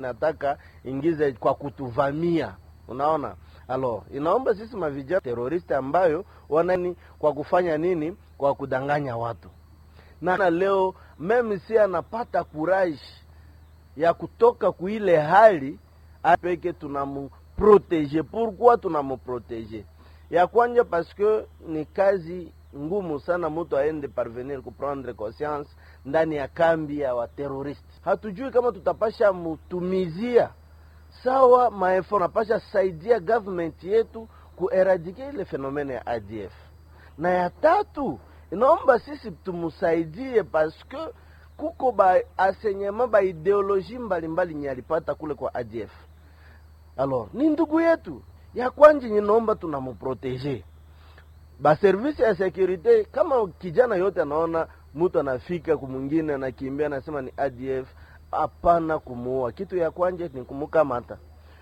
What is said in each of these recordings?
nataka ingize kwa kutuvamia, unaona alo, inaomba sisi mavijana teroristi ambayo wanani kwa kufanya nini, kwa kudanganya watu na leo meme si anapata courage ya kutoka kuile hali apeke tunamuprotege. Pourquoi tunamuprotege? Ya kwanja paske ni kazi ngumu sana mtu aende parvenir kuprendre conscience ndani ya kambi ya wateroristi. Hatujui kama tutapasha mutumizia sawa maefo, napasha saidia government yetu kueradike ile fenomene ya ADF. Na ya tatu inaomba sisi tumusaidie paske kuko ba asenyema ba ideoloji mbalimbali nye alipata kule kwa ADF. Alors ni ndugu yetu ya kwanje, ninaomba tunamuprotege ba service ya securite. Kama kijana yote anaona mtu anafika kumwingine anakimbia anasema ni ADF, hapana kumuua. Kitu ya kwanje ni kumukamata,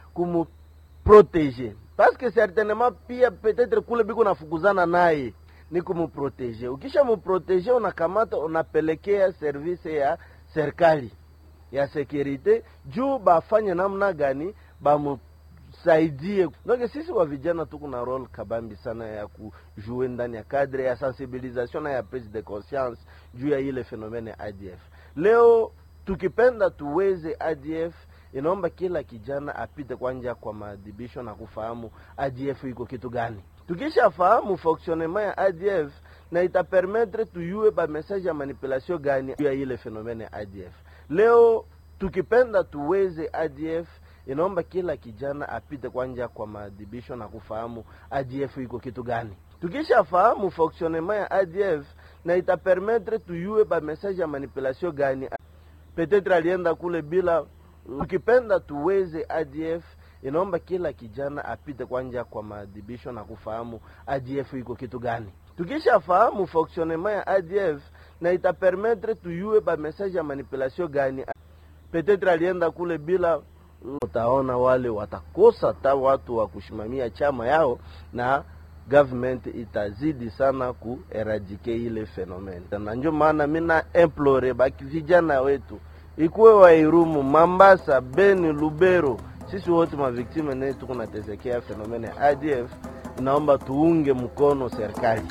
kumuprotege paske certainement pia peut-être kule biko nafukuzana naye ni kumuprotege. Ukisha muprotege, unakamata unapelekea service ya serikali ya securite juu bafanye namna gani bamusaidie. Donc sisi wa vijana tuko na role kabambi sana ya kujue ndani ya kadre ya sensibilisation na ya prise de conscience juu ya ile fenomene ADF. Leo tukipenda tuweze ADF inaomba kila kijana apite kwanja kwa maadhibisho na kufahamu ADF iko kitu gani tukishafahamu fonctionnement ya ADF na itapermettre tuyue ba message ya manipulation gani ya ile fenomene ya ADF. Leo tukipenda tuweze ADF inaomba kila kijana apite kwanja kwa maadhibisho na kufahamu ADF iko kitu gani. Tukishafahamu fonctionnement ya ADF na itapermettre tuyue ba message ya manipulation gani, peut-être alienda kule bila. Tukipenda tuweze ADF inaomba kila kijana apite kwanja kwa maadhibisho na kufahamu ADF iko kitu gani. Tukishafahamu fonctionnement ya ADF na itapermettre tuyue ba message ya manipulation gani, peut-être alienda kule bila. Utaona wale watakosa ta watu wa kushimamia chama yao na government itazidi sana kueradike ile fenomene, na ndio maana mina implore baki vijana wetu ikuwe Wairumu, Mambasa, Beni, Lubero sisi wote maviktime ne tuko natesekea fenomene ya ADF, inaomba tuunge mkono serikali.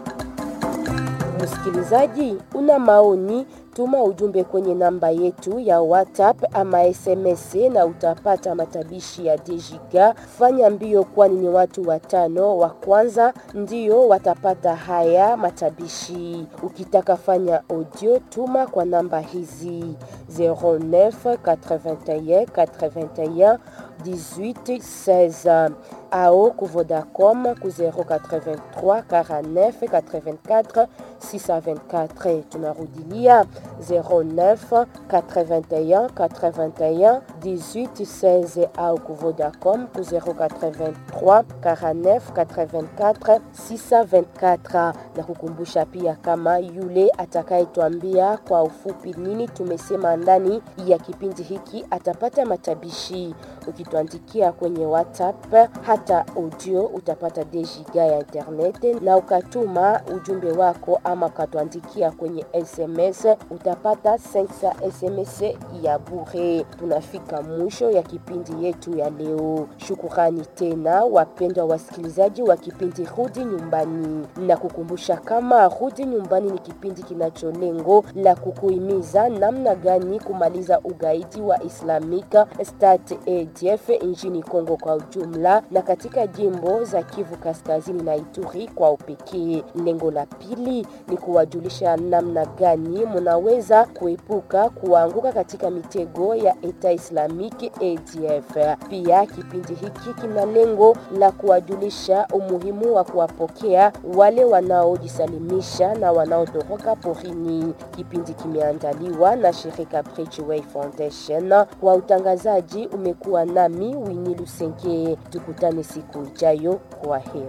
Msikilizaji, una maoni? Tuma ujumbe kwenye namba yetu ya WhatsApp ama SMS na utapata matabishi ya Dejiga. Fanya mbio, kwani ni watu watano wa kwanza ndio watapata haya matabishi. Ukitaka fanya audio, tuma kwa namba hizi 09 81 81 18 16 ao ku Vodacom ku 083 49 84 624. Tunarudilia 09 81 81 18 16 au ku Vodacom ku 083 49 84 624. Na kukumbusha pia kama yule atakayetwambia kwa ufupi nini tumesema ndani ya kipindi hiki atapata matabishi. Ukituandikia kwenye WhatsApp hata audio utapata dejiga ya internet, na ukatuma ujumbe wako ama ukatuandikia kwenye SMS utapata 500 SMS ya bure. Tunafika mwisho ya kipindi yetu ya leo. Shukurani tena wapendwa wasikilizaji wa kipindi Rudi Nyumbani, na kukumbusha kama Rudi Nyumbani ni kipindi kinacho lengo la kukuhimiza namna gani kumaliza ugaidi wa Islamic State ADF nchini Kongo kwa ujumla na katika jimbo za Kivu Kaskazini na Ituri kwa upekee. Lengo la pili ni kuwajulisha namna gani munaweza kuepuka kuanguka katika mitego ya Eta Islamic ADF. Pia kipindi hiki kina lengo la kuwajulisha umuhimu wa kuwapokea wale wanaojisalimisha na wanaotoroka porini. Kipindi kimeandaliwa na shirika Bridgeway Foundation. Kwa utangazaji umekuwa nami Winnie Lusenge. Tukutane siku ijayo. Kwa heri.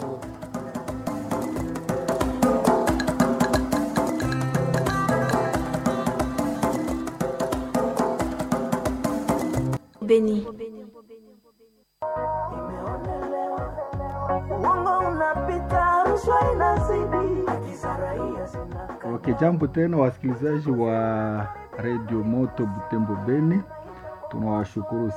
Beni. Okay, jambo tena wasikilizaji wa Radio Moto Butembo Beni, tunawashukuru